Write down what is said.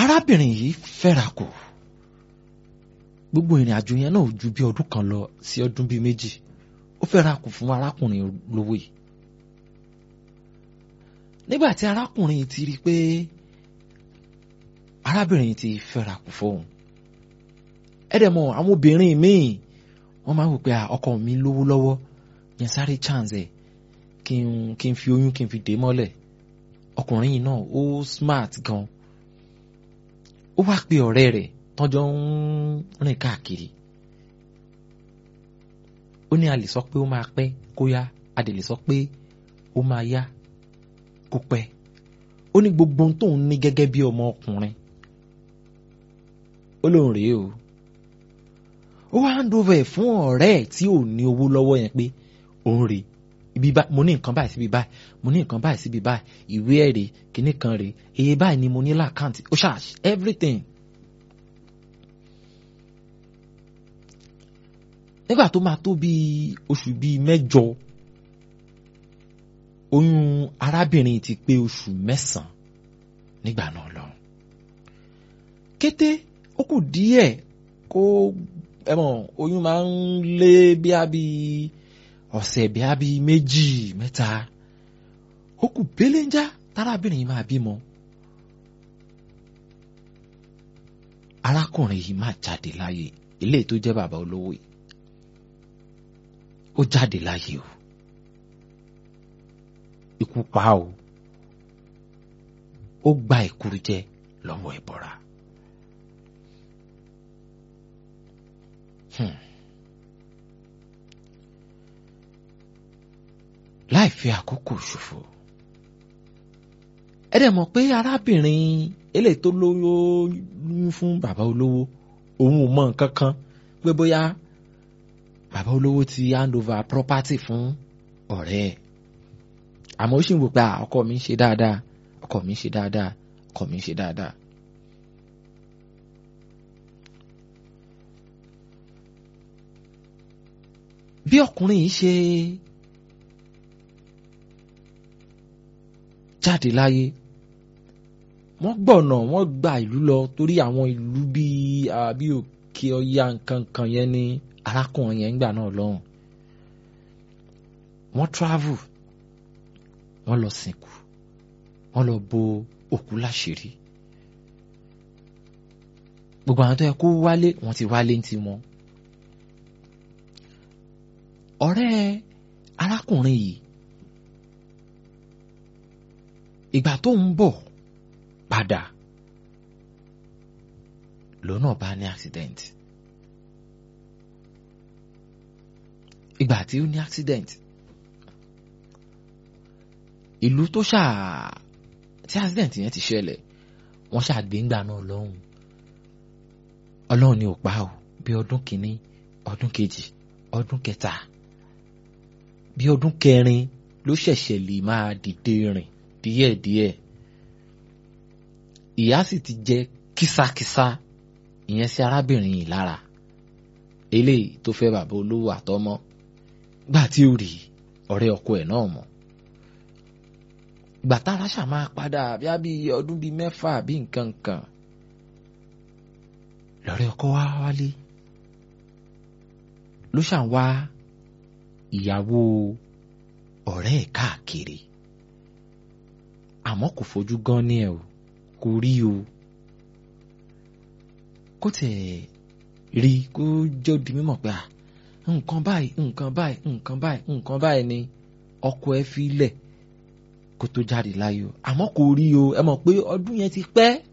arábìnrin yìí fẹ́ra kù gbogbo ìrìn àjò yẹn náà ò ju bí ọdún kan lọ sí ọdún bíi méjì ó fẹ́ra kù fún arákùnrin olówó yìí nígbà tí arákùnrin yìí ti rí i pé arábìnrin yìí ti fẹ́ra kù fóun ẹ̀dẹ̀mọ̀ àwọn obìnrin míì wọ́n máa ń wò pé ọkọ mi lówó lọ́wọ́ yẹn sáré chance ẹ̀ kí n kí n fi oyún kí n fi dè mọ́lẹ̀ ọkùnrin yìí náà ó smart gan ó wá pe ọ̀rẹ́ rẹ̀ tọ́jọ́ ń rìn káàkiri ó ní a lè sọ pé ó máa pẹ́ kó yá a dẹ̀ lè sọ pé ó máa yá kó pẹ́ ó ní gbogbo ohun tóun ní gẹ́gẹ́ bí ọmọ ọkùnrin ó lóun rèé o ó wá hand over ẹ̀ fún ọ̀rẹ́ ẹ̀ tí ò ní owó lọ́wọ́ yẹn pé òun rèé ibi báyìí mo ní nǹkan báyìí síbi báyìí mo ní nǹkan báyìí síbi báyìí ìwé ẹ̀rí kìíní kan rèé iye báyìí ni mo ní lákàntì ó ṣáà everything. nígbà tó máa tó bíi oṣù bíi mẹ́jọ oyún arábìnrin ti pé oṣù mẹ́sàn-án nígbà náà lọ. kété ó kù díẹ̀ kó ẹ mọ̀ oyún máa ń lé bí a bíi ọ̀sẹ̀ bí a bíi méjì mẹ́ta ó kù bélénjá tárábìnrin yìí máa bímọ. arákùnrin yìí máa jáde láyé eléyìí tó jẹ́ bàbá olówó yìí ó jáde láyé o ikú pa o ó gba ìkúrú jẹ lọ́wọ́ ẹ̀bọ̀ra. Hmm. láì fi àkókò ṣòfò ẹ dẹ̀ mọ̀ pé arábìnrin eléyìí tó lóyún fún bàbá olówó òun ò mọ nǹkan kan pé bóyá bàbá olówó ti hand over property fún ọ̀rẹ́ ẹ̀ àmọ́ ó sì ń wò pé ọkọ mi ń ṣe dáadáa ọkọ mi ń ṣe dáadáa ọkọ mi ń ṣe dáadáa. bí ọkùnrin yìí ṣe jáde láyé wọ́n gbọ̀nà wọ́n gba ìlú lọ torí àwọn ìlú bíi àbí òkè ọya nǹkan kan yẹn ní arákùnrin yẹn ń gbà náà lọ́hùn wọ́n travel wọ́n lọ sìnkú wọ́n lọ bo òkú láṣìírí gbogbo àwọn tó yẹ kó wálé wọ́n ti wálé ní tiwọn ọ̀rẹ́ arákùnrin yìí ìgbà tó ń bọ̀ padà lọ́nà bá ní accident ìgbà tí ó ní accident ìlú tó ṣáà tí accident yẹn ti ṣẹlẹ̀ wọ́n ṣàgbéǹgbà náà lọ́hùn ọlọ́run ni ò pa ò bí ọdún kìíní ọdún kejì ọdún kẹta bí ọdún kẹrin ló ṣẹ̀ṣẹ̀ lè máa dìde rìn díẹ̀díẹ̀ ìyá sì ti jẹ kísákísá ìyẹn sí arábìnrin yìí lára eléyìí tó fẹ́ bàbá olówó àtọmọ gbà tí ó rí ọ̀rẹ́ ọkọ ẹ̀ náà mọ̀ gbàtà aráṣà máa padà bíá bí ọdún bíi mẹ́fà bí nǹkan kan lọ́rẹ́ ọkọ wá wálé ló ṣàn wá ìyàwó ọ̀rẹ́ ẹ̀ káàkiri àmọ́ kò fojú gan ní ẹ̀ o kò rí o kó tẹ̀ rí kó jẹ́ di mímọ̀ pé à nǹkan báyìí nǹkan báyìí nǹkan báyìí nǹkan báyìí ni ọkọ ẹ fi lẹ̀ kó tó jáde láyé o àmọ́ kò rí o ẹ mọ̀ pé ọdún yẹn ti pẹ́